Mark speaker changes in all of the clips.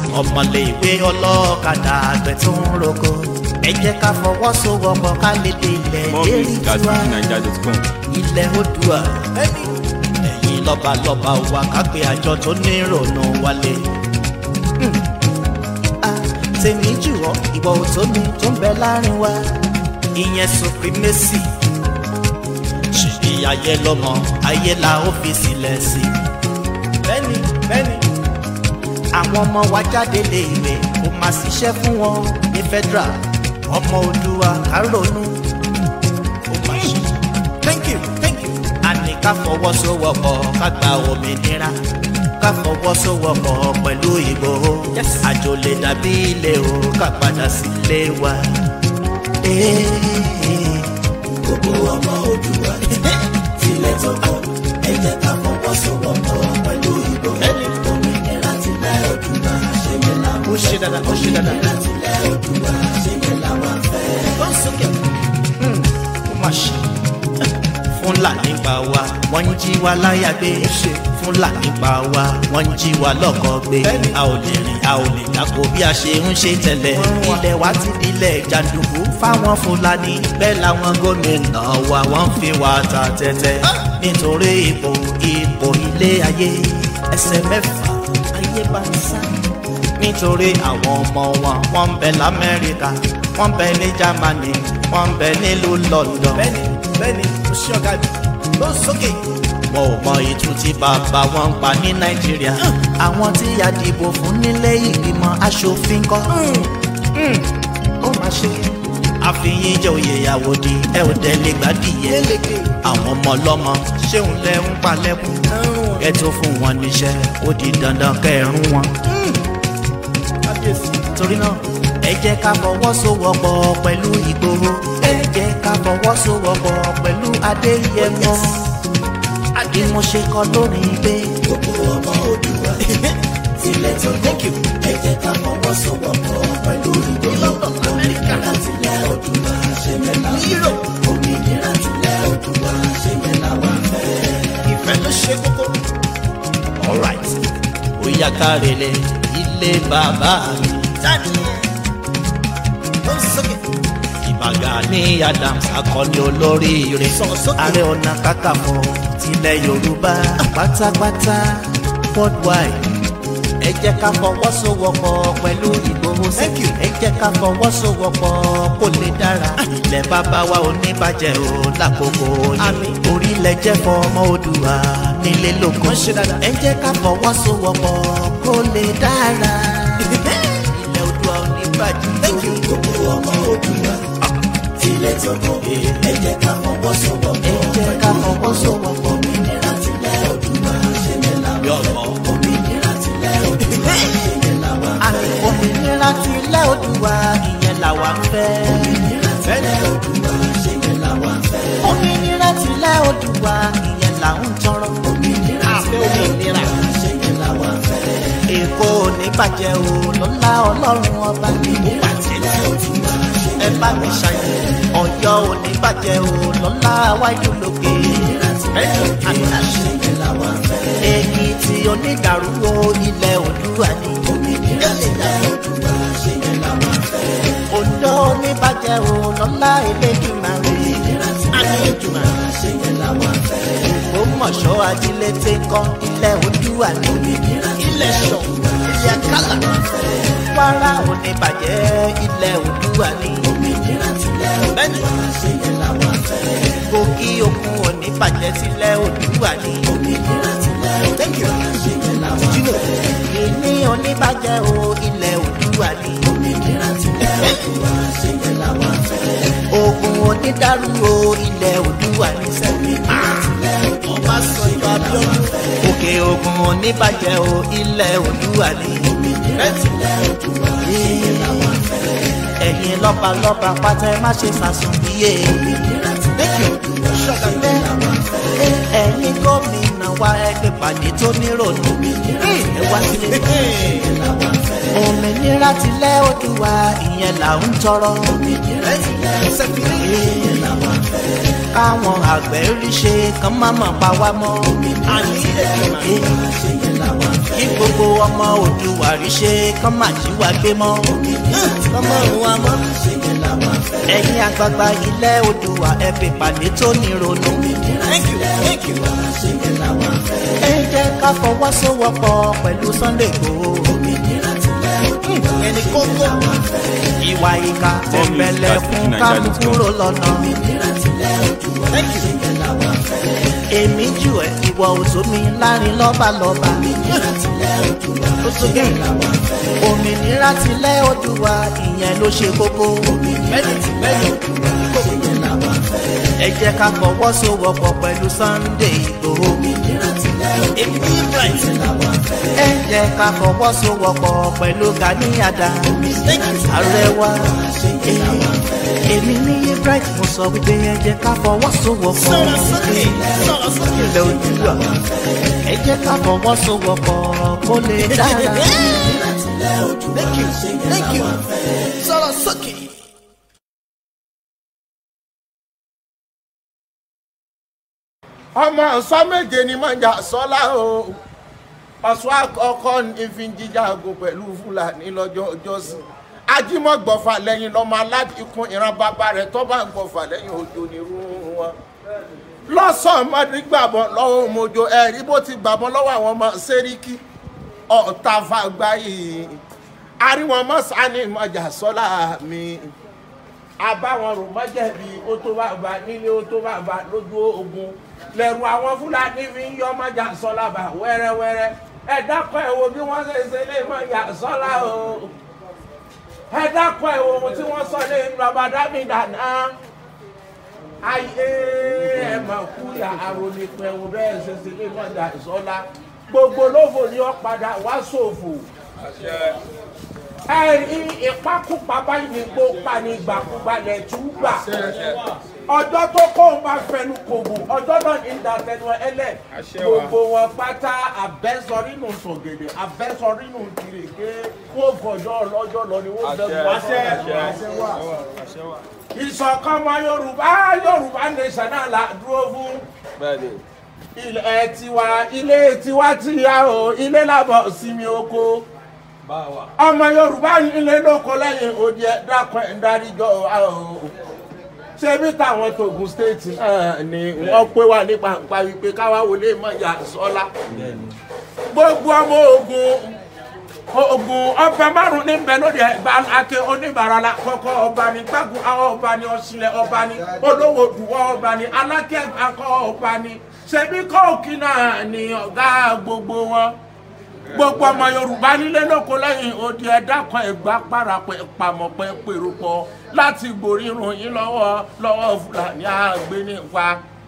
Speaker 1: ọmọléèwé ọlọ́kadà àgbẹ̀ tó ń roko ẹ jẹ́ ká fọwọ́sowọ́pọ̀ ká lè dé ilẹ̀
Speaker 2: More
Speaker 1: lérí
Speaker 2: music at
Speaker 1: tiwa
Speaker 2: fujininja.com.
Speaker 1: ilẹ̀ Oòduà ẹ̀yin lọ́balọ́ba wa ká pe àjọ tó ní ìrònú wálé. Hmm. Ah, tèmi jùlọ ìwọ òtó mi tó ń bẹ láàrin wa ìyẹn supremacy ṣèbí ayé lọmọ ayé la ó fi sílẹ̀ sí. bẹ́ẹ̀ni bẹ́ẹ̀ni àwọn ọmọ wa jáde léèwé kò máa ṣiṣẹ́ fún wọn ní federal ọmọ Oòduà ká ronú. ó máa ṣe thank you thank you. a ní ká fọwọ́sowọ́pọ̀ ká gba òmìnira ká fọwọ́sowọ́pọ̀ pẹ̀lú Ìgbòho àjò lè dàbí ilé o ká padà sílé wa.
Speaker 3: gbogbo ọmọ Oòduà tilẹ̀ tó kọ́ ẹ jẹ́ ká fọwọ́sowọ́pọ̀ pẹ̀lú Ìgbòho òmìnira tilẹ̀ Oòduà ṣe yẹ làwọn
Speaker 1: ó ṣe dáadáa ó ṣe dáadáa.
Speaker 3: òmìnira tilẹ̀ Oòduà ṣe yẹ làwọn fẹ́.
Speaker 1: ó sókè. ó mà ṣe. fúlàní pa wá wọ́n ń jí wa láyà gbé. fúlàní pa wá wọ́n ń jí wa lọ́kọ̀ gbé. a ò lè rìn a ò lè dàpọ̀ bí a ṣe ń ṣe tẹ́lẹ̀. ilẹ̀ wa ti dilẹ̀ jàǹdùkú fáwọn fúlàní. bẹ́ẹ̀ làwọn gómìnà wa wọ́n ń fi wa ta tẹ́tẹ́. nítorí ipò ipò ilé ayé ẹsẹ̀ mẹ́fà ayé bá ń sá nítorí àwọn ọmọ wọn wọ́n ń bẹ lamẹ́ríkà wọ́n ń bẹ ní jámánì wọ́n ń bẹ nílùú london. bẹ́ẹ̀ni bẹ́ẹ̀ni o ṣe ọ̀gá mi ló sókè. wọn ò mọ ìtú tí bàbá wọn ń pa ní nàìjíríà. àwọn tí a dìbò fún nílé ìgbìmọ̀ aṣòfin kọ́. ó máa ṣe. àfihàn jẹ́ oyè ìyàwó di ẹ ò tẹ́lẹ̀ gbádìyẹ. àwọn ọmọ ọlọ́mọ ṣéun lẹ ń palẹ́kùn. ẹ tó fún wọn níṣẹ́ ó di dandan kẹrùn wọn torí náà ẹ jẹ́ ká fọwọ́sowọ́pọ̀ pẹ̀lú Ìgbòho ẹ jẹ́ ká fọwọ́sowọ́pọ̀ pẹ̀lú Adéyẹmọ àdìmọ̀ṣe kọ lórí pé
Speaker 3: gbogbo ọmọ Oòduà tilẹ̀ tó kọ́ ẹ jẹ́ ká fọwọ́sowọ́pọ̀ pẹ̀lú Ìgbòho òmìnira tilẹ̀ Oòduà ṣe yẹ làwọn òmìnira tilẹ̀ Oòduà ṣe yẹ làwọn fẹ́.
Speaker 1: ìfẹ́ ló ṣe kókó. alright ó yá kárẹ̀lẹ̀ ilé bàbá mi. jáde ó sókè. ìbàgà ní Adams akọni olóríire. ààrẹ ọ̀nà kakanfò tilẹ̀ Yorùbá pátápátá worldwide. ẹ jẹ́ ká fọwọ́sowọ́pọ̀ pẹ̀lú Ìgbòho sí. ẹ jẹ́ ká fọwọ́sowọ́pọ̀ kó lè dára. ilẹ̀ bàbá wa ò ní bàjẹ́ o lákòókò yìí. orílẹ̀ jẹ́ fọmọ Oòduà nílé lóko. ẹ jẹ́ ká fọwọ́sowọ́pọ̀ kó lè dára. ilẹ̀ Oòduà ò ní bàjẹ́ o.
Speaker 3: gbogbo ọmọ Oòduà tilẹ̀ tó kọ́ ẹ jẹ́ ká fọwọ́sowọ́pọ̀
Speaker 1: ẹ jẹ́ ká fọwọ́sowọ́pọ̀.
Speaker 3: òmìnira tilẹ̀ Oòduà ṣe yẹ làwọn
Speaker 1: yọ̀ọ̀mọ̀.
Speaker 3: òmìnira tilẹ̀ Oòduà ṣe yẹ làwọn
Speaker 1: àmì òmìnira tilẹ̀ Oòduà ìyẹn làwa ń fẹ́.
Speaker 3: òmìnira tilẹ̀ Oòduà ṣe yẹ làwọn fẹ́.
Speaker 1: òmìnira tilẹ̀ Oòduà ìyẹn là ń tọrọ.
Speaker 3: òmìnira tilẹ̀ Oòduà ṣe yẹ làwọn fẹ́.
Speaker 1: Èkó ò ní bàjẹ́ o lọ́lá ọlọ́run ọba mi.
Speaker 3: tilẹ̀ Oòduà ṣe
Speaker 1: ẹ bá mi ṣàyẹ̀ Ọ̀yọ́ ò ní bàjẹ́ o lọ́lá wájú lókè.
Speaker 3: ṣe yẹ làwọn fẹ́.
Speaker 1: Èkìtì onídàrú o ilẹ̀ Oòduà ni.
Speaker 3: òmìnira tilẹ̀ Oòduà ṣe yẹ làwọn fẹ́.
Speaker 1: Oǹdó ò ní bàjẹ́ o lọ́lá Elédùmarè.
Speaker 3: òmìnira tilẹ̀ Oòduà ṣe yẹ làwọn fẹ́.
Speaker 1: Ògbómọ̀ṣọ́ ajílété kan ilẹ̀ Oòduà ni. Ilẹ̀ Ṣọ̀ ilẹ̀ Akálà. Kwara ò ní bàjẹ́ ilẹ̀ Oòduà ni.
Speaker 3: òmìnira tilẹ̀ Oòduà ṣe yẹ làwọn fẹ́.
Speaker 1: Kogi okun ò ní bàjẹ́ sílẹ̀ Oòduà ni.
Speaker 3: òmìnira tilẹ̀ Oòduà ṣe yẹ làwọn fẹ́.
Speaker 1: Ìní oníbàjẹ́ o ilẹ̀ Oòduà ni.
Speaker 3: òmìnira tilẹ̀ Oòduà ṣe yẹ làwọn fẹ́.
Speaker 1: Ògùn onídàrú o ilẹ̀ Oòduà ni.
Speaker 3: òmìnira tilẹ̀ Oòduà ṣe yẹ làwọn fẹ́.
Speaker 1: Òkè Ògùn oníbàjẹ́ o ilẹ̀ Oòduà ni.
Speaker 3: òmìnira tilẹ̀ Oòduà ṣe yẹ làwọn fẹ́.
Speaker 1: Ẹ̀yin lọ́balọ́ba pátá ẹ má ṣe sàsùn bíyè.
Speaker 3: òmìnira tilẹ̀ Oòduà ṣe yẹ làwọn fẹ́.
Speaker 1: Ẹ̀yin gómìnà wa ẹgbẹ́ pàdé tó nírònú. Ẹ wá sílé.
Speaker 3: làwọn fẹ́.
Speaker 1: Òmìnira òmìnira tilẹ̀ Oòduà ìyẹn là ń tọrọ.
Speaker 3: òmìnira tilẹ̀ Oòduà ìyẹn làwọn fẹ́.
Speaker 1: káwọn àgbẹ̀ rí ṣe kán má mọ̀ pa wá mọ́.
Speaker 3: òmìnira tilẹ̀ Oòduà ìyẹn làwọn fẹ́.
Speaker 1: kí gbogbo ọmọ Oòduà rí ṣe kán má jí wa gbé mọ́.
Speaker 3: ọmọ wa mọ́ ìyẹn làwọn fẹ́.
Speaker 1: ẹ̀yin àgbààgbà ilẹ̀ Oòduà ẹ fi pàdé tó ní ronú.
Speaker 3: òmìnira tilẹ̀ Oòduà ìyẹn làwọn fẹ́.
Speaker 1: ẹ jẹ́ ká fọwọ́sowọ́pọ̀ pẹ̀lú Sunday Igboho.
Speaker 3: òmìnira tilẹ̀ Oòduà
Speaker 1: ẹni kókó ìwà ìka tẹ̀m̀bẹ̀lẹ̀ fún ká mú kúrò lọ́nà.
Speaker 3: òmìnira tilẹ̀ Oòduà ìyẹn làwọn fẹ́.
Speaker 1: èmi jù ẹ́ ìwọ òṣòmi láàrin lọ́balọ́ba.
Speaker 3: òmìnira tilẹ̀ Oòduà
Speaker 1: ó tó gẹ̀
Speaker 3: làwọn fẹ́.
Speaker 1: òmìnira tilẹ̀ Oòduà ìyẹn ló ṣe kókó.
Speaker 3: òmìnira tilẹ̀ Oòduà ìyẹn làwọn fẹ́.
Speaker 1: ẹ jẹ́ ká fọwọ́sowọ́pọ̀ pẹ̀lú Sunday Igboho.
Speaker 3: òmìnira tilẹ̀
Speaker 1: èmi ní bright.
Speaker 3: Oòduà làwọn fẹ́.
Speaker 1: ẹ jẹ́ ká fọwọ́sowọ́pọ̀ pẹ̀lú Gani Adams. ààrẹ wa èmi ní bright mo sọ wípé ẹ jẹ́ ká fọwọ́sowọ́pọ̀. ilẹ̀ Oòduà ẹ jẹ́ ká fọwọ́sowọ́pọ̀ kó lè dára.
Speaker 3: òmìnira tilẹ̀ Oòduà ìyẹn làwọn fẹ́.
Speaker 1: sọ̀rọ̀ sókè.
Speaker 2: ọmọ ọ̀sán méje ni mọ̀jà sọ́lá o ọ̀sán àkọ́kọ́ ní fi ń jíjàgò pẹ̀lú fúlàní lọ́jọ́ ọjọ́sìn ajímọ̀gbọ̀fà lẹ́yìn lọ́mọ aládìkún ìran bàbá rẹ̀ tó bá ń gbọ̀fà lẹ́yìn òjò nírú wọn. lọ́sàn-án mọ́dún gbàbọ̀ lọ́wọ́ mojo ẹ̀rí bó ti gbàbọ̀ lọ́wọ́ àwọn ọmọ sẹ́ríkì ọ̀tá fàgbà yìí àríwọ̀n mọ́sánì mọ̀jà sọ́lá mi àbáwọn rò mọ́jẹ̀bi ó tó bàbá nílé ó tó bàbá lójú ogun lẹ́rù àwọn fúlàní fi ń yọ mọ́jà sọ́lá bá wẹ́rẹ́wẹ́rẹ́ ẹ dákọ̀ ẹ̀ wo bí wọ́n ṣe ṣe lé mọ́jà sọ́lá o ẹ dákọ̀ ẹ̀ wo ohun tí wọ́n sọ lé bàbá dámì dáná ayé ẹ mà kú yà àròlé pẹ̀wò bẹ́ẹ̀ ṣe ṣe lé mọ́jà sọ́lá gbogbo lófò ni ó padà wá ṣòfò ẹ̀rí ìpakúpa báyìí ní gbó pani gbàkúgbalẹ̀ túgbà ọjọ́ tó kó o máa fẹnu kòbò ọjọ́ náà ní ìdàtẹnu ẹlẹ̀ gbogbo wọn pátá abẹ́sọ̀rínù sọ̀gẹ̀dẹ̀ abẹ́sọ̀rínù kìrìkì kó fọjọ́ ọlọ́jọ́ lọ ni wọ́n fẹ́ wá ìṣọ̀kan ọmọ yorùbá yorùbá nation náà la dúró fún ilẹ̀ tiwa ilé tiwa ti yá o ilé làbọ̀ sinmi oko ọmọ yorùbá ilé lóko lẹ́yìn odi ẹ̀ dákun ẹ̀ ń dáríjọ́ o ṣebí táwọn togun state náà ni wọ́n pé wà ní pàǹpá wípé káwá wọlé mọ̀jà sọ́lá gbogbo ọmọ ogun ogun ọba márùn ní bẹ lóde ẹgbà ake oníbàárà la kọ́kọ́ ọba ní gbàgùn àwọn ọba ní ọsílẹ̀ ọba ní olówó dùwọ́ ọba ní alákẹ́gbà kọ́ ọba ní ṣebí kọ́ọ̀kì náà ni ọ̀gá gbogbo wọn gbogbo ọmọ yorùbá nílé lóko lẹ́yìn odi ẹ̀dá kan ẹ̀gbá parapẹ̀ pamọ́pẹ́ pèrò pọ̀ láti gbòrírun yín lọ́wọ́ lọ́wọ́ fúlàní àgbénípa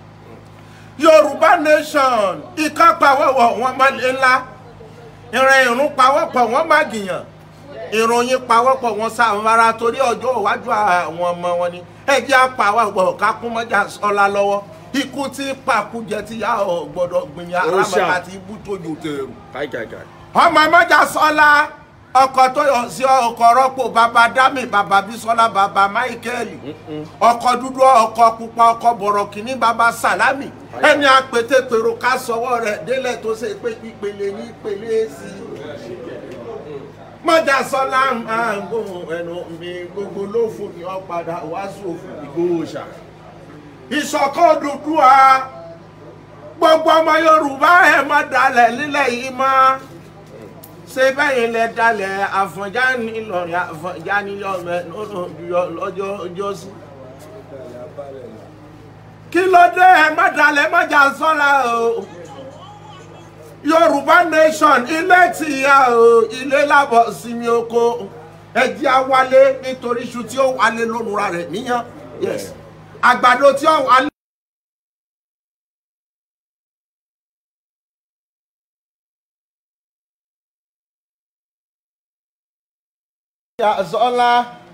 Speaker 2: yorùbá nation ìkápáwọ̀wọ̀ wọn má lé ńlá ìrìn ìrún pawọ́pọ̀ wọn má gìyàn ìròyìn pawọ́pọ̀ wọn sàmúra torí ọjọ́ iwájú àwọn ọmọ wọn ni ẹjẹ́ àpawọ́pọ̀ kákúmọ́jà sọ́lá lọ́wọ́ ikú tí pàkújẹ ti yá ọ gbọ́dọ̀ gbìyànjú arámọ̀ká ti ibú tójú tẹ̀rù ọmọ mẹ́jà sọ́lá ọkọ̀ tó yọ sí ọkọ̀ rọ́pò bàbá dámì bàbá bísọ́lá bàbá máìkẹ́lì ọkọ̀ dúdú ọkọ̀ pupa ọkọ̀ bọ̀rọ̀ kìíní bàbá sàlámì ẹni àpètèpèrò ká sọwọ́ rẹ̀ délẹ̀ tó ṣe pé ìpele ní ìpele sí i mọ́jà sọ́lá máa ń gbóhùn ẹnu mi gbogbo lófo ni ọ padà wá sófin Ìgbòho ṣá ìṣọ̀kan Odùduwà gbogbo ọmọ Yorùbá ẹ̀ má dalẹ̀ nílẹ̀ yìí mọ́ ṣé bẹ́yìn lẹ dalẹ̀ àfọ̀njá nílọrin àfọ̀njá nílọrin lọ́jọ́ ọjọ́ sí. kí ló dé ẹ má dalẹ̀ má jà sọ́ra o yorùbá nation ilé tìyà o ilé lábọ̀ sinmi oko ẹjẹ́ á wálé nítorí iṣu tí ó wálé lónúra rẹ̀ níyàn yes àgbàdo tí ó wálé. yàsọ́lá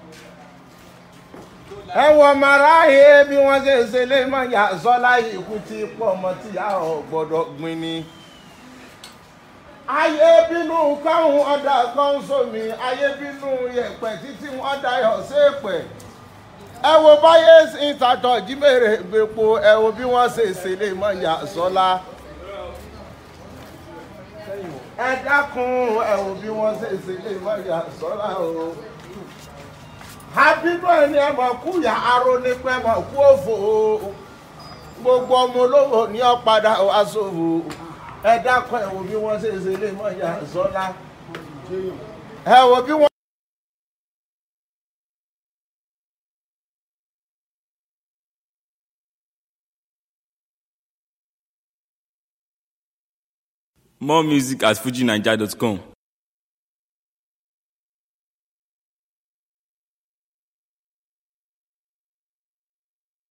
Speaker 2: ẹ wọ màráyé bí wọ́n ṣe ṣe lé mọ́ yàsọ́lá ikú tí pọ̀ mọ́ tí a ò gbọ́dọ̀ gbin ni ayé bínú káwọn ọ̀dà kan sómi ayé bínú yẹ̀pẹ̀ títí wọ́n dayọ̀ séèpẹ̀ ẹ wo báyé ìtàtọ̀ jímèrè gbèpo ẹ wo bí wọ́n ṣe ṣẹlẹ̀ mọ́ ìyá sọ́lá ẹ dákun ẹ wo bí wọ́n ṣe ṣẹlẹ̀ mọ́ ìyá sọ́lá o àbínú ẹni ẹ mọ̀ kú yà aró nípa ẹ mọ̀ kú òfò o gbogbo ọmọ olówó ní ọ̀padà aṣòwò ẹ dákun ẹ wo bí wọ́n ṣe ṣẹlẹ̀ mọ́ ìyá sọ́lá ẹ wo bí wọ́n.
Speaker 4: More music at fujinaija.com.